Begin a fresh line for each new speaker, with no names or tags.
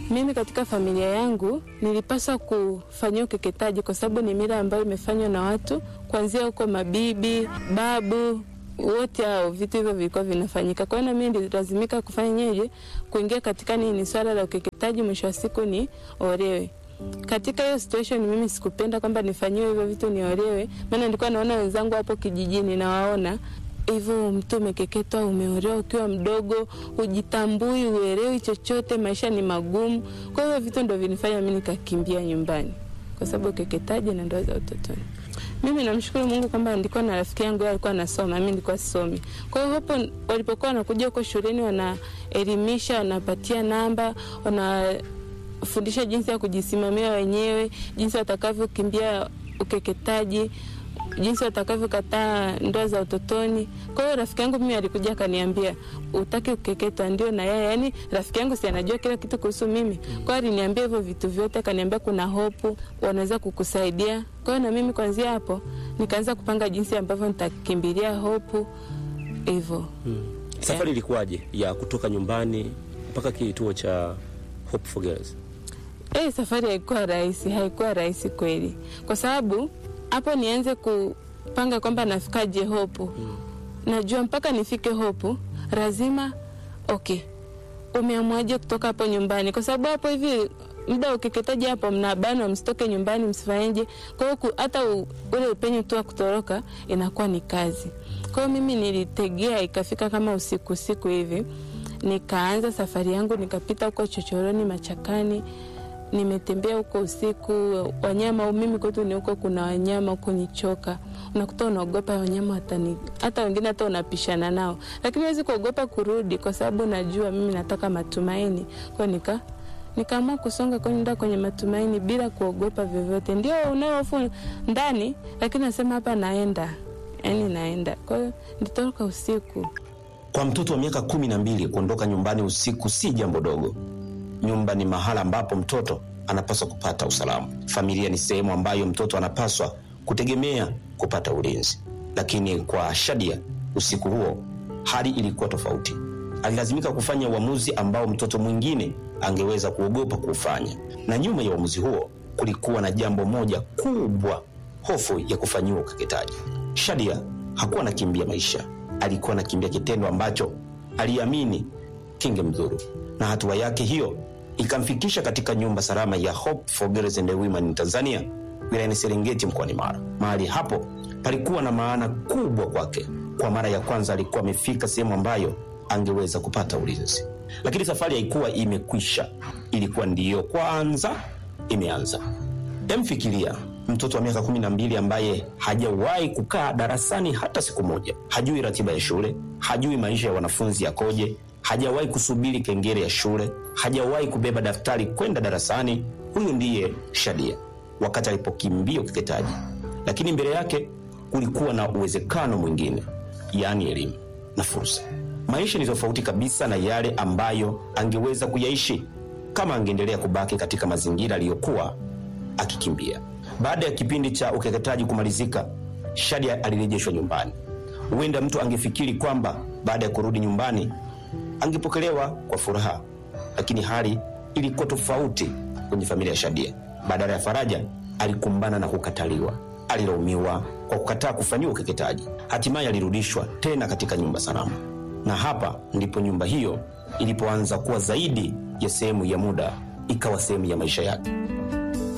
Mimi katika familia yangu nilipaswa kufanyia ukeketaji kwa sababu ni mila ambayo imefanywa na watu kuanzia huko mabibi, babu wote hao, vitu hivyo vilikuwa vinafanyika. Kwa hiyo na mimi nililazimika kufanyaje, kuingia katika nini, swala la ukeketaji, mwisho wa siku ni olewe. Katika hiyo situation mimi sikupenda kwamba nifanyiwe hivyo vitu niolewe, maana nilikuwa naona wenzangu hapo kijijini nawaona hivyo mtu umekeketwa, umeolewa ukiwa mdogo, hujitambui, uelewi chochote, maisha ni magumu. Kwa hiyo vitu ndo vinifanya mimi nikakimbia nyumbani, kwa sababu ukeketaji na ndoa za utotoni. Mimi namshukuru Mungu kwamba nilikuwa na rafiki yangu yeye alikuwa anasoma, mimi nilikuwa sisomi. Kwa hiyo hapo walipokuwa wanakuja huko shuleni, wanaelimisha, wanapatia namba, wanafundisha jinsi ya kujisimamia wenyewe, jinsi watakavyokimbia ukeketaji jinsi watakavyokataa ndoa za utotoni. Kwa hiyo rafiki yangu mimi alikuja akaniambia, utaki kukeketwa? Ndio na yeye, yani rafiki yangu si anajua kila kitu kuhusu mimi. Kwa hiyo aliniambia hivyo vitu vyote, akaniambia kuna hopu, wanaweza kukusaidia. Kwa hiyo na mimi kuanzia hapo nikaanza kupanga jinsi ambavyo nitakimbilia hopu hivyo.
Hmm. Safari ilikuwaje ya kutoka nyumbani mpaka kituo cha Hope for Girls?
Eh, safari haikuwa rahisi, haikuwa rahisi kweli, kwa sababu hapo nianze kupanga kwamba nafikaje hopu mm. najua mpaka nifike hopu lazima okay umeamwaje kutoka hapo nyumbani kwa sababu hapo hivi muda wa ukeketaji hapo mnabanwa msitoke nyumbani msifanyeje kwa hiyo hata ule upenyo tu wa kutoroka inakuwa ni kazi kwa hiyo mimi nilitegea ikafika kama usiku usiku hivi nikaanza safari yangu nikapita huko chochoroni machakani nimetembea huko usiku, wanyama mimi kwetu ni huko, kuna wanyama huko nichoka, unakuta unaogopa wanyama hatani, hata wengine hata unapishana nao, lakini huwezi kuogopa kurudi kwa sababu najua mimi nataka matumaini. Kwa nika nikaamua kusonga kwenda kwenye matumaini bila kuogopa vyovyote. Ndio unao hofu ndani, lakini nasema hapa naenda, yani naenda. Kwa hiyo nitoroka usiku.
Kwa mtoto wa miaka kumi na mbili kuondoka nyumbani usiku si jambo dogo. Nyumba ni mahala ambapo mtoto anapaswa kupata usalama. Familia ni sehemu ambayo mtoto anapaswa kutegemea kupata ulinzi. Lakini kwa Shadia, usiku huo hali ilikuwa tofauti. Alilazimika kufanya uamuzi ambao mtoto mwingine angeweza kuogopa kuufanya, na nyuma ya uamuzi huo kulikuwa na jambo moja kubwa, hofu ya kufanyiwa ukeketaji. Shadia hakuwa anakimbia maisha, alikuwa anakimbia kitendo ambacho aliamini kingemdhuru, na hatua yake hiyo ikamfikisha katika nyumba salama ya Hope for Girls and Women in Tanzania wilayani Serengeti mkoani Mara. Mahali hapo palikuwa na maana kubwa kwake. Kwa mara ya kwanza alikuwa amefika sehemu ambayo angeweza kupata ulinzi, lakini safari haikuwa imekwisha, ilikuwa ndiyo kwanza imeanza. Emfikiria mtoto wa miaka kumi na mbili ambaye hajawahi kukaa darasani hata siku moja, hajui ratiba ya shule, hajui maisha ya wanafunzi yakoje, hajawahi kusubiri kengele ya shule, hajawahi kubeba daftari kwenda darasani. Huyu ndiye Shadia wakati alipokimbia ukeketaji, lakini mbele yake kulikuwa na uwezekano mwingine, yaani elimu na fursa. Maisha ni tofauti kabisa na yale ambayo angeweza kuyaishi kama angeendelea kubaki katika mazingira aliyokuwa akikimbia. Baada ya kipindi cha ukeketaji kumalizika, Shadia alirejeshwa nyumbani. Huenda mtu angefikiri kwamba baada ya kurudi nyumbani angepokelewa kwa furaha, lakini hali ilikuwa tofauti kwenye familia ya Shadia. Badala ya faraja, alikumbana na kukataliwa. Alilaumiwa kwa kukataa kufanyiwa ukeketaji. Hatimaye alirudishwa tena katika nyumba salama, na hapa ndipo nyumba hiyo ilipoanza kuwa zaidi ya sehemu ya muda, ikawa sehemu ya maisha yake.